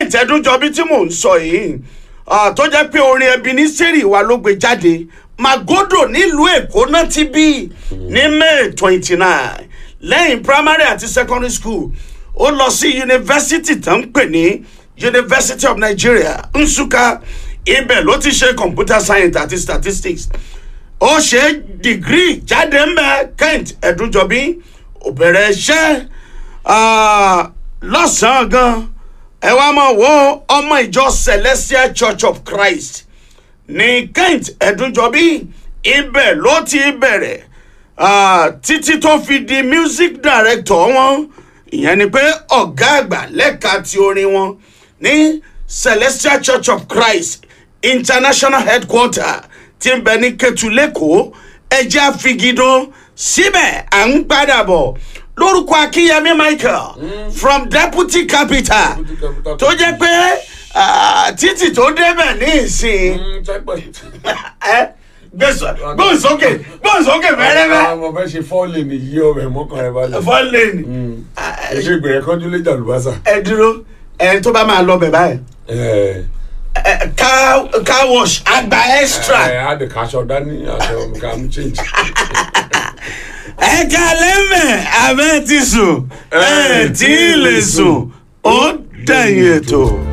kent ẹdúnjọbí tí mò ń sọ yìí ah, tó jẹ́ pé orin ebeneseri wa ló gbé jáde magodo nílùú èkó náà ti bí ní may twenty nine lẹ́yìn primary àti secondary school ó lọ sí yunifásitì tó ń pè ní university of nigeria nsukka ibẹ̀ ló ti ṣe computer science àti statistics ó ṣe dìgírì jáde ń bẹ kent ẹdúnjọbí ó bẹ̀rẹ̀ iṣẹ́ ah, lọ́sàn-án gan ẹ wá mọ̀ wo ọmọ ìjọ celestial church of christ ní kent ẹdúnjọbí ibẹ̀ ló ti bẹ̀rẹ̀ ah, títí tó fi di music director wọn ìyẹn ni pé ọ̀gá àgbà lẹ́ka ti orin wọn ní celestial church of christ international headquarter ti ń bẹ ní ketu lẹ́kọ̀ọ́ ẹjẹ́ àfigidó síbẹ̀ à ń padà bọ̀ lórúkọ akínyẹmí michael from deputy capital Deputy capital. tó jẹ́ pé ah, títì tó débẹ̀ ní ìsìn ẹ gbèsò gbòǹsókè gbòǹsókè fẹ́rẹ́fẹ́ mo fẹ́ ṣe fọ́ọ̀lì ní yí ọbẹ̀ mọ́kàn ẹ balẹ̀. fọ́lẹ́nì ṣe ìgbẹ̀rẹ̀ kánjú lé jàlùbásà. ẹ dúró ẹ tó bá máa lọ bẹ̀ báyìí ẹ ẹ, car car wash àgbà extra ẹ á de kaṣọ dání aṣọ nǹkan change. ẹ kalẹ́ mẹ́ abẹ́ ti sùn ẹ tí ì lè sùn ó dẹ̀yìn ètò.